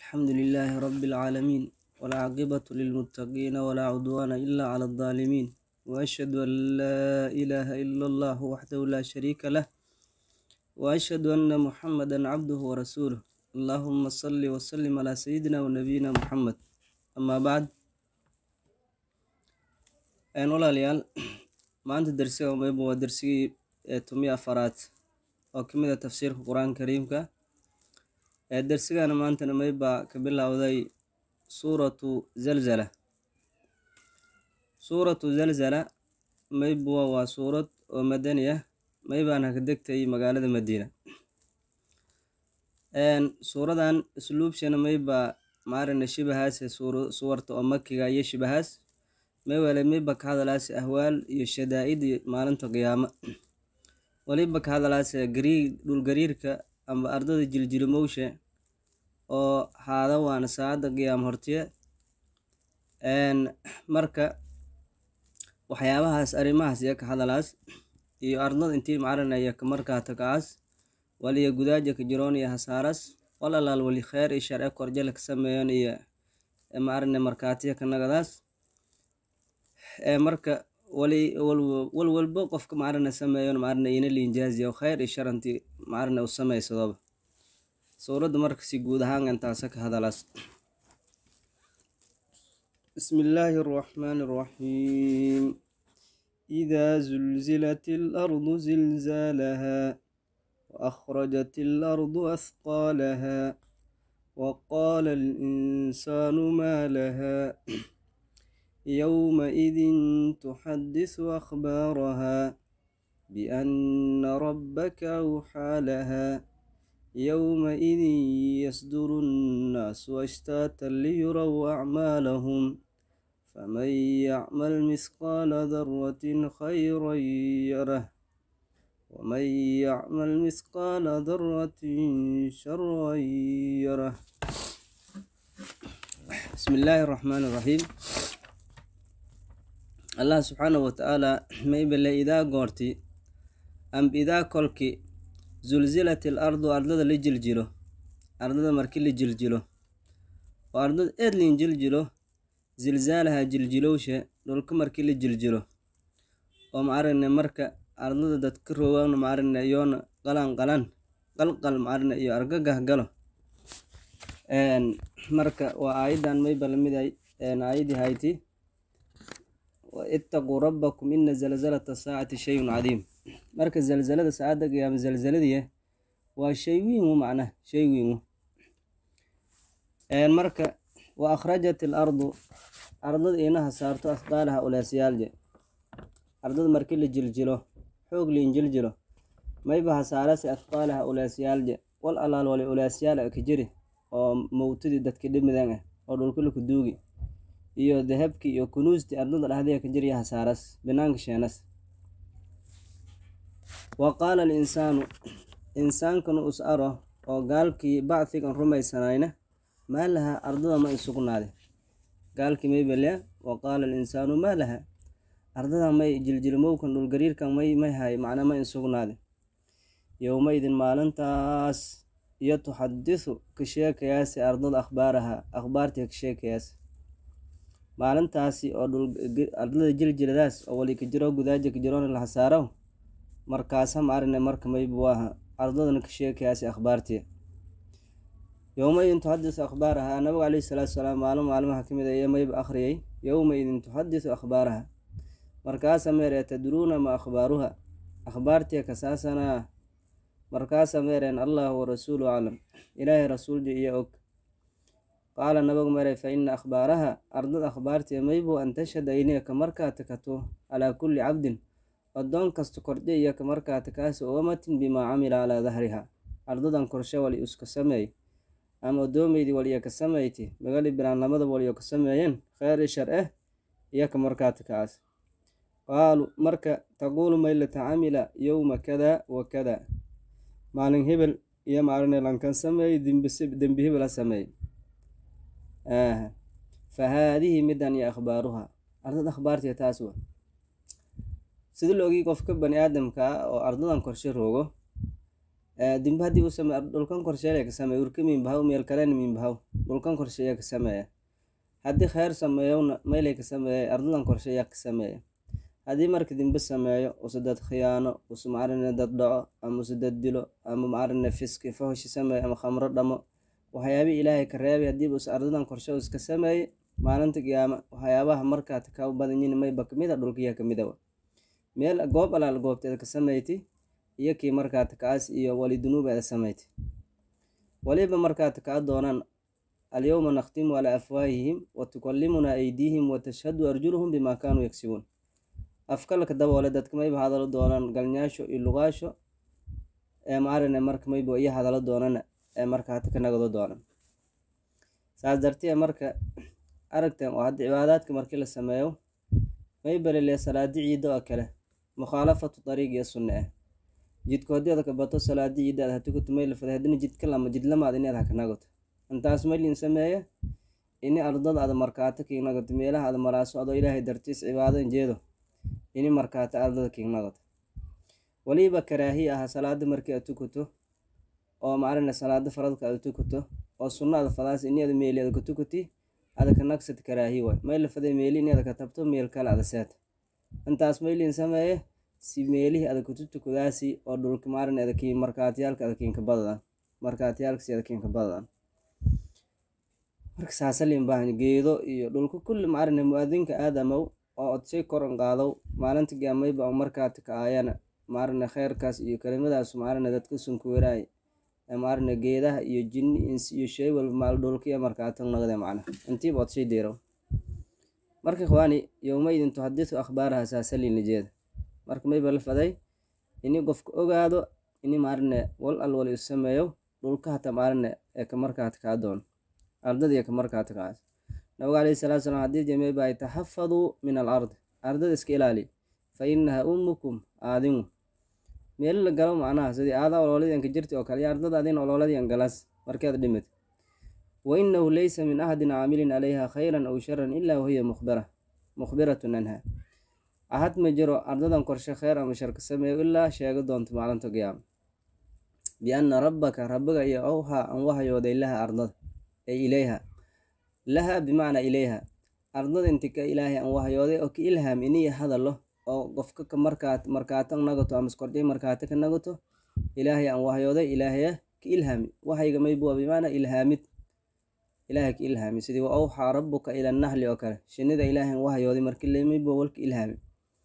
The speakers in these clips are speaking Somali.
الحمد لله رب العالمين والعاقبة للمتقين ولا عدوان إلا على الظالمين وأشهد أن لا إله إلا الله وحده لا شريك له وأشهد أن محمدا عبده ورسوله اللهم صل وسلم على سيدنا ونبينا محمد أما بعد een walaalayaal maanta darsiga mayba waa darsigii ee tumiya afaraad oo ka mid a tafsiirka qur-aanka kariimka ee darsigana maantana maybaa ka bilowday suuratu zalzala suuratu zalzala maybuwa waa suurad oo madani ah maybaana ka degtay magaalada madiina suuradan isluubshana maybaa maarina shibahaas suwarta oo makiga iyo shibahaas maywale mayba ka hadalaase ahwaal iyo shadaa-idi maalinta qiyaama waliba ka hadalaase gariir dhulgariirka amba ardada jiljilimowshe oo haada waana saacadda qiyaam hortiye marka waxyaabahaas arrimahaas iyo ka hadalaas iyo ardada intii macarinaya markaa tagaas waliya gudaaja ka jiroon iyo hasaaras walalaal wali kheer iyo sharce korjala ka sameeyan iyo maarine markaatiya ka nagadaas marka wali walwalbo qofka maarina sameeyon maarina ina liinjaaziya kheyr iyo sharanti maarina u sameysadoba suuradda marka si guud ahaan intaasa ka hadalaas بسم الله الرحمن الرحيم إذا زلزلت الأرض زلزالها وأخرجت الأرض أثقالها وقال الإنسان ما لها يومئذ تحدث أخبارها بأن ربك أوحى لها يومئذ يصدر الناس أشتاتا ليروا أعمالهم فمن يعمل مثقال ذرة خيرا يره ومن يعمل مثقال ذرة شرا يره بسم الله الرحمن الرحيم allah subxaanahu watacaala maybale idaa goorti amba idaa kolki zulzilat il ardu ardada la jiljilo ardada marki la jiljilo oo ardada eed lin jiljilo zilzaalaha jiljilowshe dhulka marki la jiljilo oo macarine marka ardada dadka roogana macarine iyoona qalan qalan qalqal macarine iyo argagah galo marka waa aayadan mayba lamiday aayadii hayti itaquu rabbakum ina zalzalata saacati shayun cadiim marka zalzalada saacadda qiyaama zalzaladiya waa shay wiingu macnaha shay wiingu marka wa akhrajat il ardu ardada inaha saarto asqaalaha ulaasyaalje ardada marki la jiljilo xoog liin jiljilo mayba hasaarase asqaalaha ulaasyaalje wal alaal wali ulaasyaal ka jiri oo mowtadii dadki dhimidan ah oo dhulkulaku duugi iyo dahabkii iyo kunuustii ardada dhahdiya ka jirya hasaaras binaanka sheenas wa qaala alinsaanu insaankana us aro oo gaalkii bacdigan rumaysanayna maa laha ardada ma insugnaade gaalkii may balea wa qaala alinsaanu maa laha ardada may jiljilmowkan dhulgariirkan may may hay macna ma insugnaade yowmaydin maalintaas iyo tuxadisu ka sheekayaase ardada akhbaaraha akhbaartii ka sheekayaas maalintaasi oo ardada jiljiladaas oo wali ka jiro gudaaja ka jiroona la hasaaro markaasa maarine marka maybu aha ardadana ka sheekayaasi akhbaartii yowmaidin tuxadisu akhbaaraha nabiga caleyhi salaatu salaam maalin maalmaha ka mid aye mayba akhriyay yowmaidin tuxadisu akhbaaraha markaasa meere tadruuna ma akhbaaruha akhbaartii kasaasana markaasa meereen allahu warasuulu aclam ilaahay rasuulji iyo og qaala nabagu mare fa ina akhbaaraha ardad akhbaartii maybu an tashhada ineeka markaa takato calaa kulli cabdin addoon kasta kordhe iyaka markaa takaasi uamatin bimaa camila calaa dahriha ardadan korshe wali iska sameey ama addoomeydii waliyo ka sameyti magali biraan lamada waliyo ka sameeyeen kheyri shar eh iyaka markaa takaas qaalu marka taquulu maylata camila yowma kada wa kada maalin hebel iyo maalin lankan sameey dembi hebel ha sameey fa haadihi midan iyo akhbaaruha ardad akhbaartiya taas wa sida la ogii qofka bani aadamka ah oo ardadan korshe roogo dimbe haddii uu sameey dhulkan korsheeya ka sameey urka miinbahaw meel kalena miinbahaw dhulkan korsheeya ka sameeya haddii kheyr sameeyowna meelay ka sameeyay ardadan korsheeya ka sameeya haddii marka dimbe sameeyo use dad khiyaano use macarine dad dhaco ama use dad dilo ama macarine fiski fahoshi sameeyo ama khamro dhamo waxyaabihii ilaahay ka reebay haddiiba use ardadan korshe iska sameeyey maalinta qiyaama waxyaabaha markaad ka badanyiin mayba kamid a dhulkiya kamid a meel goob alaal goobteeda ka sameyti iyo kii markaad kaas iyo wali dunuubeeda sameyti waliba markaad kaa doonaan alyowma nakhtimu calaa afwaahihim watukallimunaa aydiihim watashhadu arjuluhum bimaa kaanuu yagsibuun afkalka daboole dadka mayba hadalo doonaan galnyaasho iyo lugaasho ee maarine marka mayba iyo hadalo doonana ee marka hata ka nagado doonan saas dartee marka aragteen oo hadda cibaadaadka markii la sameeyo maybalile salaadi ciida oo kale mukhaalafatu dariiq iyo sunne ah jidka hodeeda ka bato salaadi ciida aad hatukato may lafada haddina jidka lama jidlamaad inaad haka nagato intaas maylin sameeya ini ardada aad markaato kiig nagato meelaha aad maraaso adoo ilaahay dartiis cibaado injeedo ini markaato ardada kiig nagato waliba karaahiya aha salaada markii aad tukato oo macarina salaada faradka aad tukato oo sunna aad fadaas ini aad meeli aad ka tukati ada ka nagsad karaahi waay may lafaday meeli ini ada ka tabto meel kale ada seeta intaas maylin sameeye si meelihii ada kututukadaasi oo dhulka maarin adakii markaatiyaalka adakiinka badadan markaatiyaalkasi adakiinka badadan marka saasalin baahan geedo iyo dhulka kulli maarine mu-adinka aadamow oo odshay koran qaadow maalinta gaamayba markaati ka aayana maarine kheyrkaas iyo kelimadaas maarine dadka sunkuweraay maarine geedaha iyo jinni insi iyo shay walba maal dhulkiya markaatan nagde macna intiiba odshay deerow marka ikhwaani yowmaydin tuxadisu akhbaaraha saasalin lijeeda marka mayba la faday ini qofka ogaado ini maarine wal al wal isu sameeyo dhulka hata maarine ee ka markaata kaa doon ardadiiyo ka markaata kaas nabiga alayhi salatu salam haddii jamey baa taxafaduu min al ard ardada iska ilaali fa inaha ummukum aadinu meelo la galo macnaha sidii aadaa ololadianka jirti oo kale iyo ardada adin ololadian galas markeed dhimid wa inahu laysa min ahadin caamilin calayha khayran aw sharan ilaa wahiya mukhbira mukhbiratun anha ahad ma jiro ardadan korshe kheyr ama sharka sameeyo ilaa sheego doonto maalinta qiyaama bianna rabbaka rabbiga iyo owhaa an wahayooday laha ardada ay ilayha laha bimacnaa ilayha ardada inti ka ilaahay an wahayooday oo ka ilhaam iniya hadalo oo qofka ka markaat markaata nagato ama iskordhay markaata ka nagato ilaahay an wahayooday ilaahaya ka ilhaami waxayga maybuwa bimacnaa ilhaamid ilaahay ka ilhaami sidii wa awxaa rabbuka ila nahli oo kale shinida ilaahay an wahayooday markii laymaybuwa walka ilhaami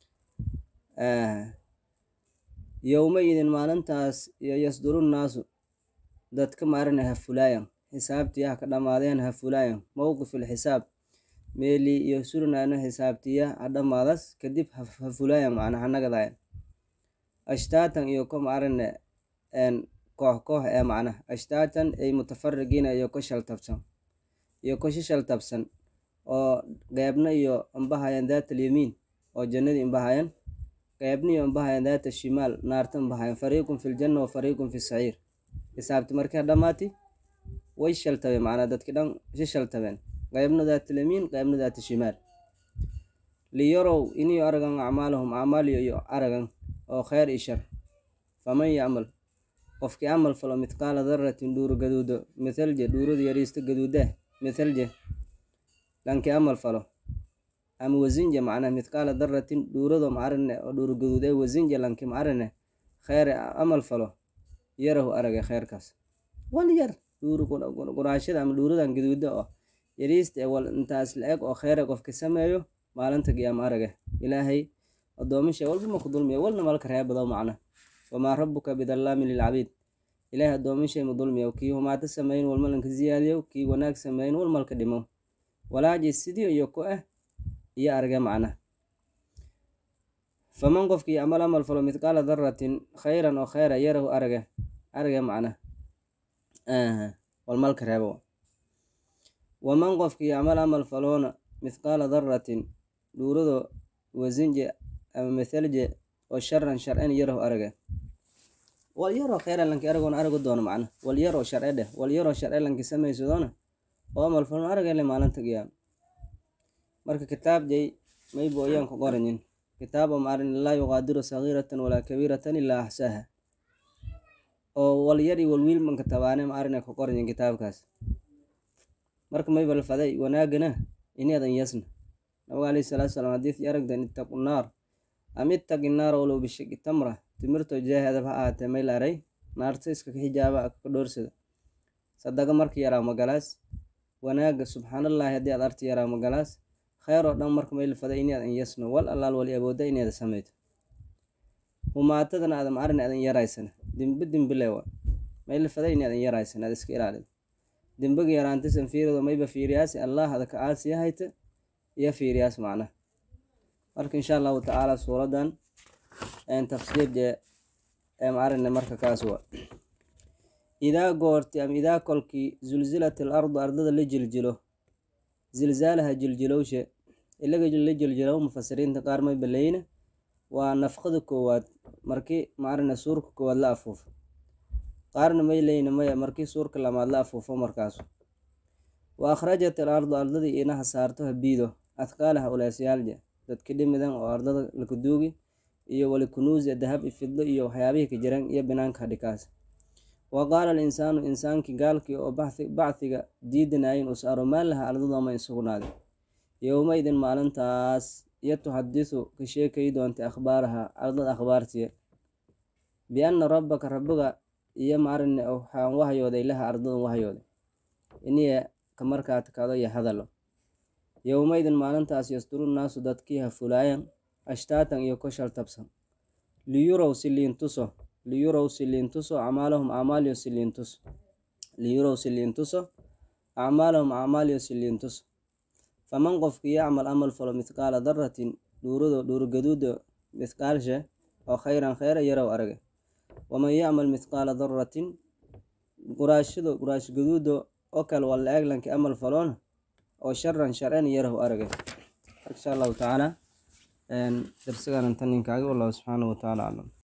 yowmaidin maalintaas iyo yasduru nnaasu dadka maarina ha fulaayan xisaabtiya ka dhammaadeen ha fulaayan mowqiful xisaab meeli iyo surnaana xisaabtiya ha dhammaadas kadib ha fulaayan macna ha nagadayan ashtaatan iyo ko maarine koox koox ee macna ashtaatan ay mutafarigiina iyo ko shaltabsan iyo ko shishaltabsan oo qeybna iyo ambahayan daata alyamiin oo jannadii imbahayan qeybniyo imbahayan daata shimaal naarta imbahayan fariiqun fi ljanna wa fariiqun fi saciir xisaabti markii dhammaati way shaltabeen macnaa dadki dhan si shaltabeen qeybna daata lamiin qeybna daata shimaal liyarow iniyo aragan acmaalahum acmaaliyo iyo aragan oo kheyr i shar faman yacmal qofkii camal falo midqaala daratin dhuuro gaduudo mithalje dhuurada yariista gaduudah mithalje lanki camal falo ama wasinje macnaa midqaala daratin dhuurado macarine oo dhuuro gaduud ee wasinje lanki macarine kheyre camal falo yarahu arage kheyrkaas wal yar quraashada ama dhuuradan gaduuda oo yariista ee wal intaas la-eg oo kheyre qofka sameeyo maalinta qiyaama arage ilaahay adoomisha walba maku dulmiya walna malka reebado macna wamaa rabuka bidallaamin lilcabiid ilaahay adoomishay ma dulmiya kii humaato sameyn walmalanka ziyaadiyo kii wanaag sameyn walmalka dhimo walaaji sidii iyo ku ah iyo arage macna faman qofkii amal amal falo midqaala daratin khayran oo kheyra yarahu arage arage macna walmalka reebo waman qofkii amal amal faloona midqaala daratin dhuurado wasinje ama mithalje oo sharan sharcen yarahu arage wal yaroo kheyra lanki aragoona arago doono macna wal yaroo sharce dheh wal yaroo sharce lanki samaysadoona oo amal falon aragele maalinta qiyaam marka kitaab jay maybo ayaan ku qoranyin kitaab oo maarin laa yuqaadiru sagiiratan walaa kabiiratan ilaa axsaaha oo walyar iyo walwiil manka tabaane ma arina ka qorayin kitaabkaas marka mayba la faday wanaagana inadan yasna nabiga alayhi salaatu salaam hadiis aragdan ittaqu naar am ittaqi naara walow bishaqi tamra timirto jaahadab ha ahaatee may la aray naarta iska ka xijaaba ka dhoorsada sadaga marka yaraa magalaas wanaaga subxaanallaahi haddii aad arti yaraa magalaas kheyr oo dhan marka may la faday inadan yasno wal allaal wali awoodda inaada sameyto humaatadana aada ma arin adan yaraysana dimbe dimbile wa may la faday inadan yaraysan aad iska ilaalido dimbiga yaraantisan fiirido mayba fiiriyaasi allah ada ka aasiya hayta iyo fiiriyaas macnaha marka insha allahu tacaala suuradan tafsiirje ma arine marka kaas wa idaa goorti ama idaa kolkii zulzilat al ardu ardada la jiljilo zilzaalaha jiljilowshe ilaga la jiljilow mufasiriinta qaar may baleyna waa nafqada koowaad markii maarina suurka koowaad la afuufo qaarna may leyna maya markii suurka lamaad la afuufo markaasu wa akhrajat al ardu ardadii inaha saarto habiido adkaalaha ulaasyaalja dadki dhimidan oo ardada lakaduugi iyo wali kunuusi dahab ifidlo iyo waxyaabihii ka jiran iyo binaanka hadhikaas wa qaala alinsaanu insaankii gaalkii oo bacdiga diidanayin us aro maan laha ardadooma insugnaaday yowmaydin maalintaas iyo tuxadisu ka sheekay doontay akhbaaraha ardad akhbaartiya bianna rabbaka rabbiga iyo maarine waxaan wahyooday laha ardadan wahyooday iniya ka markaa takado iyo hadalo yowmaydin maalintaas yasduru naasu dadkii ha fulaayan ashtaatan iyo koshal tabsan liyurow siliintuso liyurow siliintuso acmaalahum acmaaliyo siliintuso liyurow siliintuso acmaalahum acmaaliyo siliintuso faman qofkii yacmal amal falo mithqaala daratin dhuurado dhuurgaduuda mithqaalshe oo khayran kheyra yarow arage waman yacmal mithqaala daratin quraashado quraash gaduudo oo kale walla eeglanki amal faloona oo sharan sharcen yarow arage insha allahu tacaala darsigan inta ninkaagi wallahu subxaanahu watacaala aclam